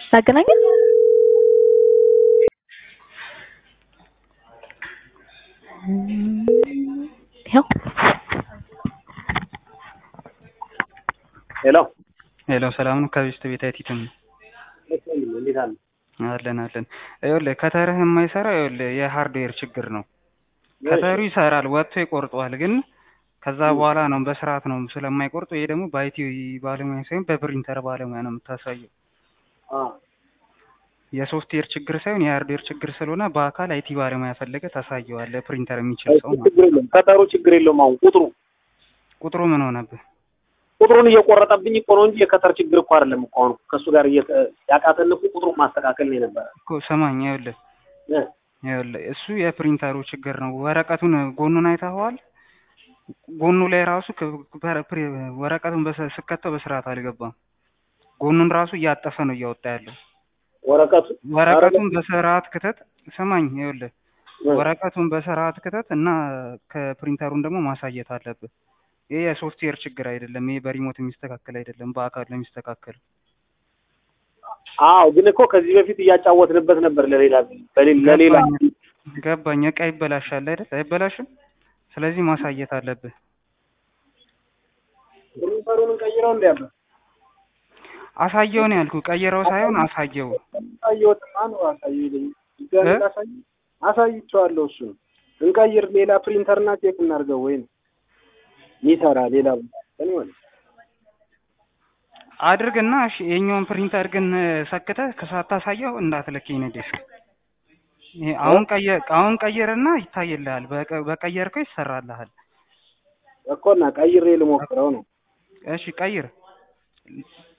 ላገናኘን ይኸው ሄሎ ሄሎ ሰላም ነው። ከቤስት ቤት አይቲትም እንዴት አለ? አለን አለን። ይኸውልህ ከተርህ የማይሰራ ይኸውልህ የሃርድዌር ችግር ነው። ከተሩ ይሰራል ወጥቶ ይቆርጠዋል፣ ግን ከዛ በኋላ ነው በስርዓት ነው ስለማይቆርጡ። ይሄ ደግሞ በአይቲ ባለሙያ ሳይሆን በፕሪንተር ባለሙያ ነው የምታሳየው። አ የሶፍትዌር ችግር ሳይሆን የሃርድዌር ችግር ስለሆነ በአካል አይቲ ባለሙያ ፈለገ ታሳየዋለህ። ፕሪንተር የሚችል ሰው ማለት ችግር የለውም። ቀጠሮ ችግር የለውም። አሁን ቁጥሩ ቁጥሩ ምን ሆነብህ? ቁጥሩን እየቆረጠብኝ እኮ ነው እንጂ የከተር ችግር እኮ አይደለም እኮ አሁን ከእሱ ጋር እየተ- ያቃተን እኮ ቁጥሩን ማስተካከል ነው የነበረ እኮ ሰማኝ። ይኸውልህ እ ይኸውልህ እሱ የፕሪንተሩ ችግር ነው። ወረቀቱን ጎኑን አይተኸዋል? ጎኑ ላይ ራሱ ክ- ፕ- ፕሪ- ወረቀቱን በስ- ስከተው በስርዓት አልገባም። ጎኑን ራሱ እያጠፈ ነው እያወጣ ያለው። ወረቀቱ ወረቀቱን በስርዓት ክተት። ሰማኝ። ይኸውልህ እ ወረቀቱን በስርዓት ክተት እና ከፕሪንተሩን ደግሞ ማሳየት አለብህ። ይሄ የሶፍትዌር ችግር አይደለም። ይሄ በሪሞት የሚስተካከል አይደለም። በአካል ነው የሚስተካከል። አዎ ግን እኮ ከዚህ በፊት እያጫወትንበት ነበር ለሌላ በሌ- ለሌላ ገባኝ ገባኝ። እቃ ይበላሻል አይደል? አይበላሽም። ስለዚህ ማሳየት አለብህ። ፕሪንተሩን ቀይረው እንዲያለ አሳየው ነው ያልኩህ። ቀይረው ሳይሆን አሳየው። አሳየውትማ ነው አሳየው ይለኝ ድጋሜ እ? ላሳይ አሳይቼዋለሁ። እሱ እንቀይር ሌላ ፕሪንተርና ቼክ እናድርገው ወይ ነው ይሰራ ሌላ ቦታ ማለት አድርግና እሺ፣ የኛውን ፕሪንተር ግን ሰክተህ ከሳታሳየው እንዳትልከኝ ነው ዲስክ። ይሄ አሁን ቀየር አሁን ቀየርና ይታይልሃል። በቀ- በቀየርከው ይሰራልሃል። እኮ እና ቀይሬ ልሞክረው ነው እሺ ቀይር።